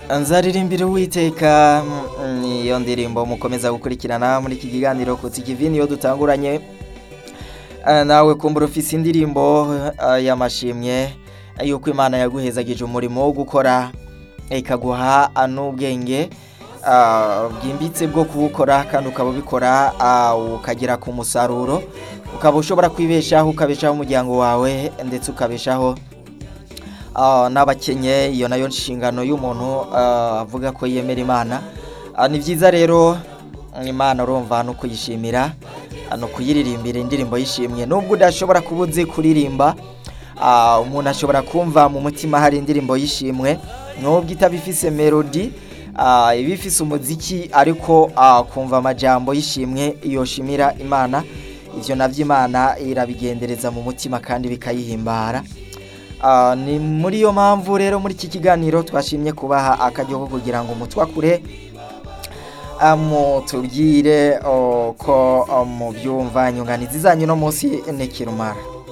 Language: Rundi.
nzaririmbira uwiteka mm, niyo ndirimbo mukomeza gukurikirana muri iki kiganiro ku tikivini iyo dutanguranye Eh, nawe kumbura ufise indirimbo eh, y'amashimwe yuko imana yaguhezagije umurimo wo gukora ikaguha ah, n'ubwenge ah, bwimbitse bwo kuwukora kandi ukaba ubikora ah, ukagera ku musaruro ukaba ushobora kwibeshaho ukabeshaho umuryango wawe ndetse ukabeshaho Ah, n'abakenye iyo nayo nshingano y'umuntu ah, avuga ko yemera imana Ah, ni byiza rero imana urumva no kuyishimira ah, no kuyiririmbira indirimbo yishimye nubwo udashobora kuba uzi kuririmba ah, umuntu ashobora kumva mu mutima hari indirimbo yishimwe nubwo itaba ifise melodi ah, iba ifise umuziki ariko ah, kumva amajambo yishimwe yoshimira imana ivyo navyo imana irabigendereza mu mutima kandi bikayihimbara Ah, ni muri iyo mpamvu rero muri iki kiganiro twashimye kubaha akaryo ko kugira ngo mutwakure mutubwire oh, ko oh, mubyumva nyunganizi zanyu no munsi ntikirumara